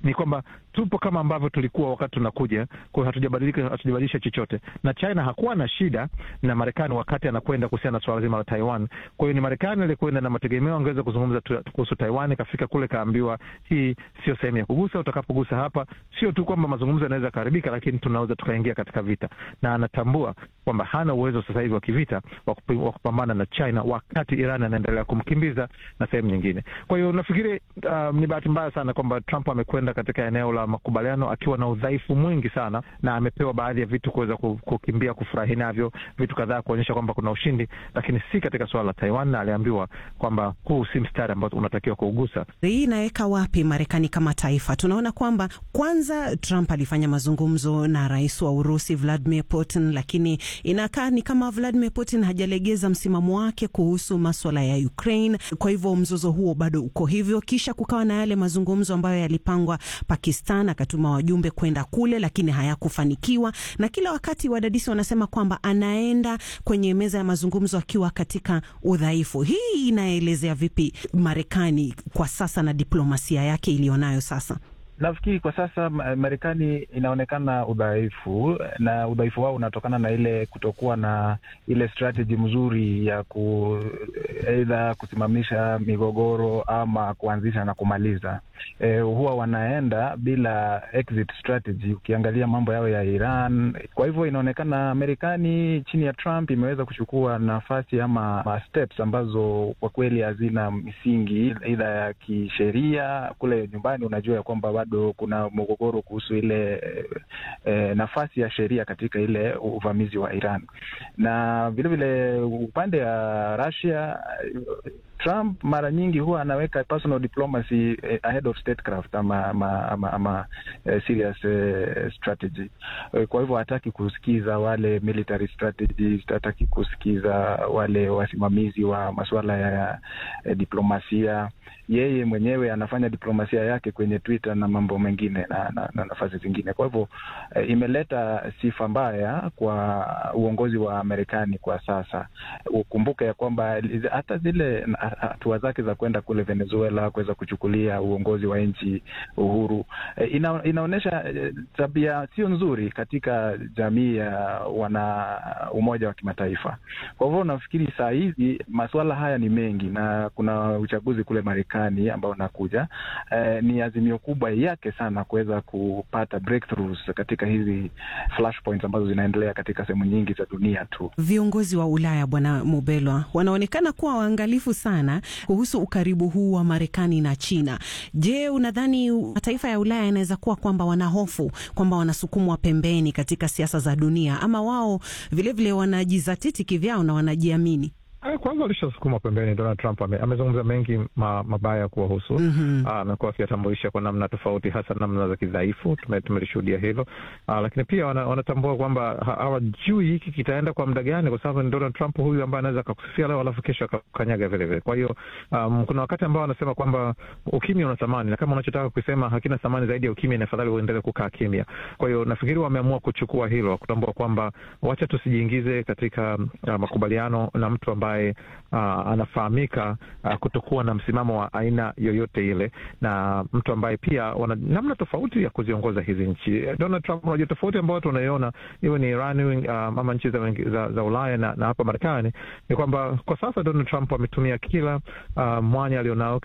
ni kwamba tupo kama ambavyo tulikuwa wakati tunakuja, kwa hiyo hatujabadilika, hatujabadilisha chochote. Na China hakuwa na shida na Marekani wakati anakwenda kuhusiana na suala zima la Taiwan. Kwa hiyo ni Marekani alikwenda na mategemeo angeweza kuzungumza kuhusu Taiwan, kafika kule kaambiwa hii sio sehemu ya kugusa, utakapogusa hapa sio tu kwamba mazungumzo yanaweza kuharibika, lakini tunaweza tukaingia katika vita, na anatambua kwamba hana uwezo sasa hivi wa kivita wa kupambana na China wakati Iran anaendelea kumkimbiza na sehemu nyingine. Kwa hiyo nafikiri um, ni bahati mbaya sana kwamba Trump amekwenda katika eneo la makubaliano akiwa na udhaifu mwingi sana, na amepewa baadhi ya vitu kuweza kukimbia kufurahi navyo, vitu kadhaa kuonyesha kwamba kuna ushindi, lakini si katika suala la Taiwan, na aliambiwa kwamba huu si mstari ambao unatakiwa kuugusa. Hii inaweka wapi Marekani kama taifa? Tunaona kwamba kwanza Trump alifanya mazungumzo na rais wa Urusi Vladimir Putin, lakini inakaa ni kama Vladimir Putin hajalegeza msimamo wake kuhusu maswala ya Ukraine. Kwa hivyo mzozo huo bado uko hivyo. Kisha kukawa na yale mazungumzo ambayo yalipangwa Pakistan, akatuma wajumbe kwenda kule, lakini hayakufanikiwa. Na kila wakati wadadisi wanasema kwamba anaenda kwenye meza ya mazungumzo akiwa katika udhaifu. Hii inaelezea vipi Marekani kwa sasa na diplomasia yake iliyonayo sasa? Nafikiri kwa sasa Marekani inaonekana udhaifu, na udhaifu wao unatokana na ile kutokuwa na ile strategy mzuri ya ku aidha kusimamisha migogoro ama kuanzisha na kumaliza. E, huwa wanaenda bila exit strategy. Ukiangalia mambo yao ya Iran, kwa hivyo inaonekana Marekani chini ya Trump imeweza kuchukua nafasi ama steps ambazo kwa kweli hazina misingi aidha ya kisheria. Kule nyumbani unajua ya kwamba bado kuna mgogoro kuhusu ile e, nafasi ya sheria katika ile uvamizi wa Iran, na vilevile upande wa Russia Trump mara nyingi huwa anaweka personal diplomacy ahead of statecraft ama, ama, ama, ama uh, serious uh, strategy. Kwa hivyo hataki kusikiza wale military strategies, hataki kusikiza wale wasimamizi wa masuala ya uh, diplomasia. Yeye mwenyewe anafanya diplomasia yake kwenye Twitter na mambo mengine na, na, na nafasi zingine. Kwa hivyo uh, imeleta sifa mbaya kwa uongozi wa Marekani kwa sasa. Ukumbuke ya kwamba hata zile hatua zake za kwenda kule Venezuela kuweza kuchukulia uongozi wa nchi uhuru ina, inaonyesha tabia sio nzuri katika jamii ya wana umoja wa kimataifa. Kwa hivyo nafikiri saa hizi masuala haya ni mengi na kuna uchaguzi kule Marekani ambao unakuja. Eh, ni azimio kubwa yake sana kuweza kupata breakthroughs katika hizi flashpoints ambazo zinaendelea katika sehemu nyingi za dunia tu. Viongozi wa Ulaya, Bwana Mubelwa, wanaonekana kuwa waangalifu sana kuhusu ukaribu huu wa Marekani na China. Je, unadhani mataifa ya Ulaya yanaweza kuwa kwamba wanahofu kwamba wanasukumwa pembeni katika siasa za dunia, ama wao vilevile wanajizatiti kivyao na wanajiamini? Kwanza walishasukuma pembeni. Donald Trump ame, amezungumza mengi ma, mabaya kuwahusu. mm -hmm. Amekuwa akiyatambulisha kwa namna tofauti, hasa namna za kidhaifu. Tumelishuhudia hilo, lakini pia wana, wanatambua kwamba hawajui hiki kitaenda kwa muda gani, kwa sababu ni Donald Trump huyu ambaye anaweza akakusifia leo alafu kesho akakanyaga vilevile. Kwa hiyo um, kuna wakati ambao wanasema kwamba ukimya una thamani, na kama unachotaka kusema hakina thamani zaidi ya ukimya, ni afadhali uendelee kukaa kimya. Kwa hiyo nafikiri wameamua kuchukua hilo, kutambua kwamba wacha tusijiingize katika uh, makubaliano na mtu ambaye Uh, anafahamika uh, kutokuwa na msimamo wa aina yoyote ile, na mtu ambaye pia wana namna tofauti ya kuziongoza hizi nchi. Donald Trump, unajua tofauti ambayo tunaiona iwe ni Iran uh, ama nchi za, za, za Ulaya na, na hapa Marekani ni kwamba kwa sasa Donald Trump ametumia kila uh, mwanya alionao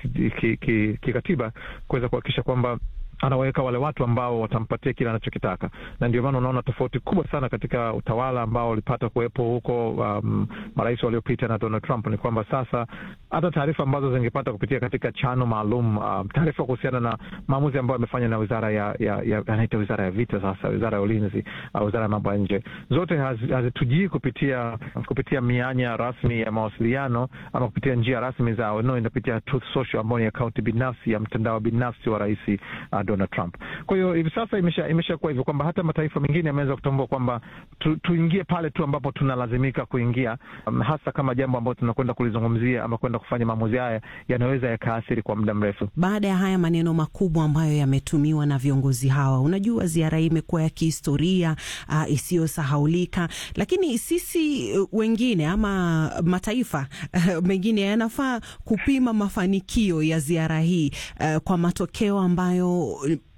kikatiba ki, ki, ki kuweza kuhakikisha kwamba anaweka wale watu ambao watampatia kile anachokitaka, na ndio maana unaona tofauti kubwa sana katika utawala ambao ulipata kuwepo huko um, marais waliopita na Donald Trump ni kwamba sasa hata taarifa ambazo zingepata kupitia katika chano maalum um, taarifa kuhusiana na maamuzi ambayo amefanya na wizara ya, ya, ya anaita wizara ya vita sasa, wizara ya ulinzi uh, wizara ya mambo ya nje, zote hazitujii kupitia kupitia mianya rasmi ya mawasiliano ama kupitia njia rasmi za no, inapitia Truth Social ambayo ni akaunti binafsi ya mtandao binafsi wa rais uh, Donald Trump. Kwa hiyo hivi sasa imesha imeshakuwa hivyo kwamba hata mataifa mengine yameweza kutambua kwamba tu, tuingie pale tu ambapo tunalazimika kuingia, um, hasa kama jambo ambalo tunakwenda kulizungumzia ama kwenda kufanya maamuzi haya yanaweza yakaathiri kwa muda mrefu. Baada ya haya maneno makubwa ambayo yametumiwa na viongozi hawa, unajua ziara hii imekuwa ya kihistoria uh, isiyosahaulika, lakini sisi uh, wengine ama mataifa uh, mengine yanafaa kupima mafanikio ya ziara hii uh, kwa matokeo ambayo